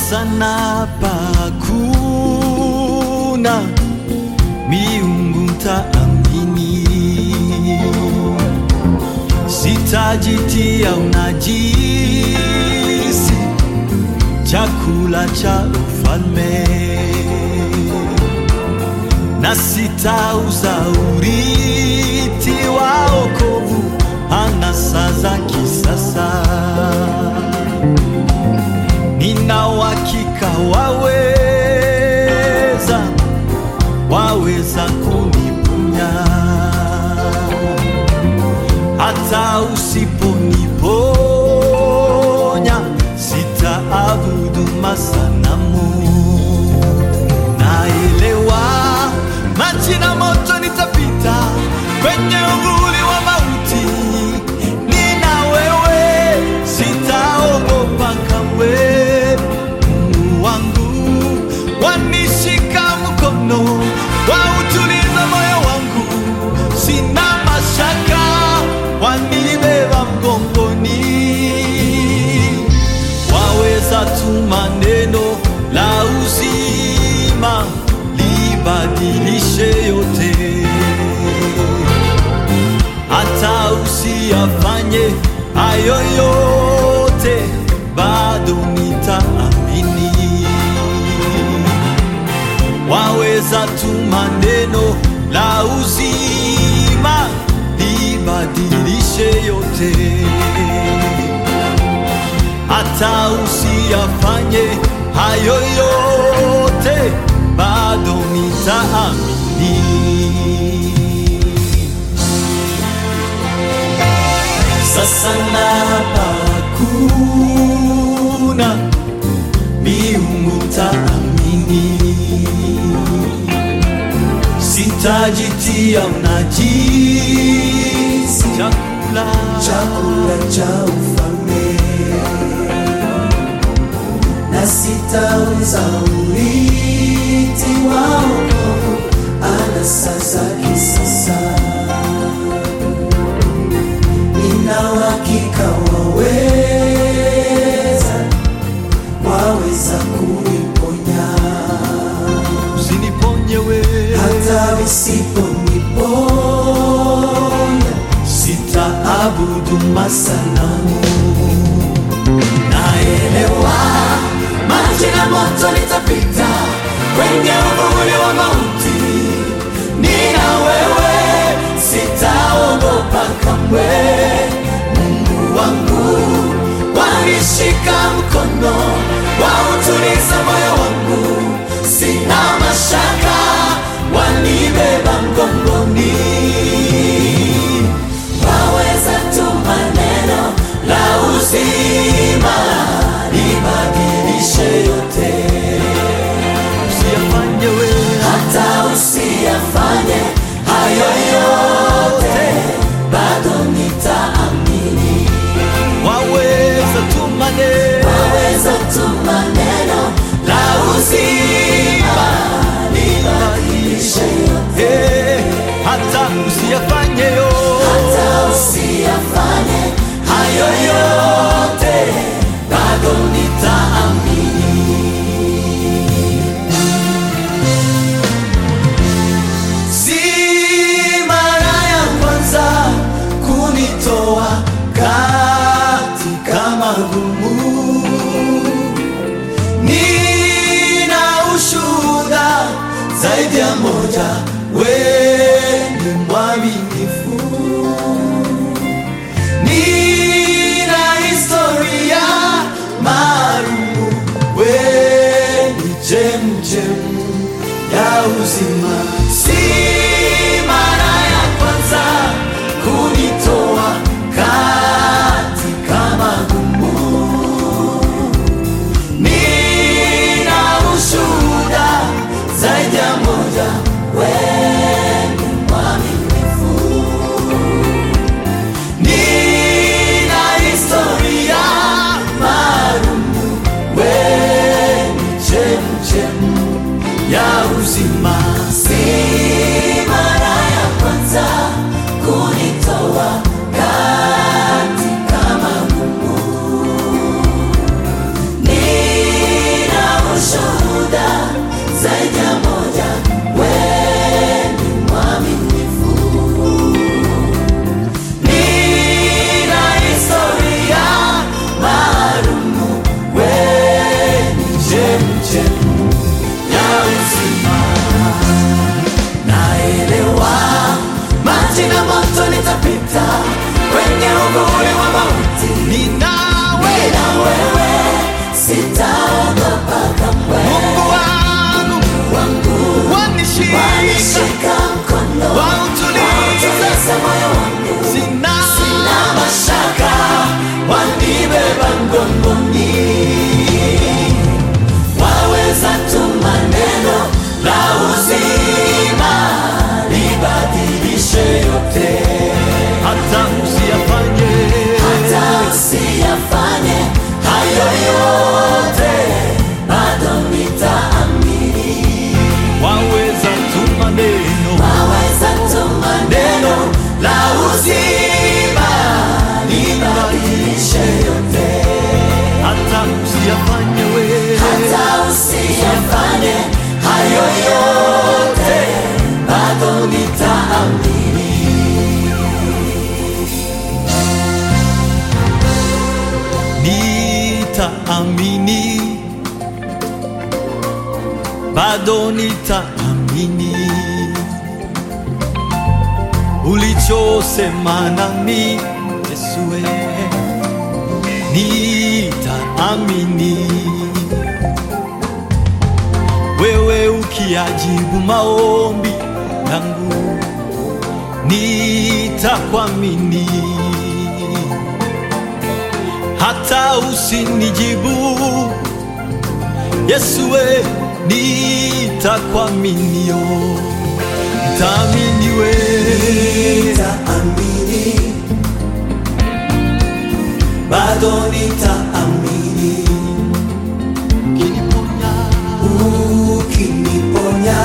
sasa napakuna miungu taamini, sitajitia unajisi chakula cha ufalme na sitauza urithi wa wokovu anasa za kisasa. Nina uhakika waweza, waweza kuniponya hata usiponiponya, sitaabudu masanamu. Naelewa maji na moto nitapita kwenye uvuli wa mauti, nina wewe, sitaogopa kamwe. Mungu wangu wanishika mkono, wautuliza moyo wangu, sina mashaka, wanibeba mgongoni waweza tuma neno la uzima libadilishe yote, hata usiyafanye hayo yote, bado nitaamini. Waweza tuma neno la uzima libadilishe yote hata usiyafanye hayo yote, bado nitaamini. Sasa napakuna miungu taamini, sitajitia unajisi chakula chakula cha ufalme na sitauza urithi wa wokovu anasa za kisasa. Nina uhakika waweza, waweza kuniponya usiniponye wewe hata visiponiponya sitaabudu masanamu. Naelewa maji na moto nitapita kwenye uvuli wa mauti, nina wewe, sitaogopa kamwe. Mungu wangu wanishika mkono, wautuliza moyo wangu, sina mashaka, wanibeba mgongoni waweza tuma neno la uzima libadilishe yote, Usiyafanye wewe hata usiyafanye hayo yote, bado nitaamini. waweza tuma neno Waweza tuma neno la uzima libadilishe yote, Eh, hata usiyafanye yo hata usiyafanye hayo yote, bado nitaamini. Si mara ya kwanza kunitoa katika magumu, nina ushuhuda zaidi ya moja, wewe ni mwaminifu, nina historia maalumu, wewe ni chemchemu ya uzima. Si mara ya kwanza kunitoa katika magumu, nina ushuhuda zaidi ya moja, wewe ni mwaminifu. la uzima nibadilishe yote, hata usiyafanye wewe hata usiyafanye hayo yote, bado nitaamini. nitaamini, bado nitaamini ulichosema nami Yesu, wewe nitaamini wewe ukiajibu maombi yangu nitakuamini hata usinijibu Yesu, we nitakuaminio, nitaamini we Nitaamini, bado nitaamini, ukiniponya, ukiniponya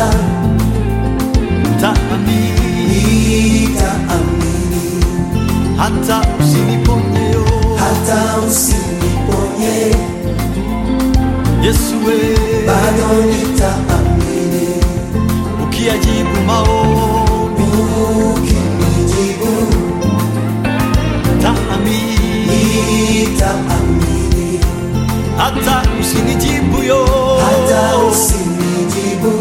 nitaamini nitaamini, hata usiniponyeyo hata usiniponye Yesu, we bado nitaamini, ukiajibu maombi ukinijibu nitaamini nitaamini, hata usinijibu yo hata usinijibu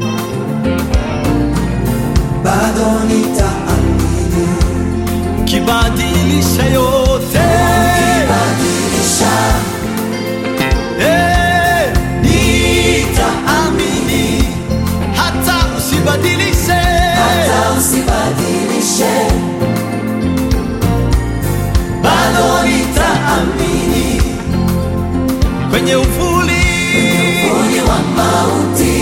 bado nitaamini, kibadilisha yote badilisha Eh, nitaamini hata usibadilishe hata usibadilishe, bado nitaamini kwenye uvuli uvuli wa mauti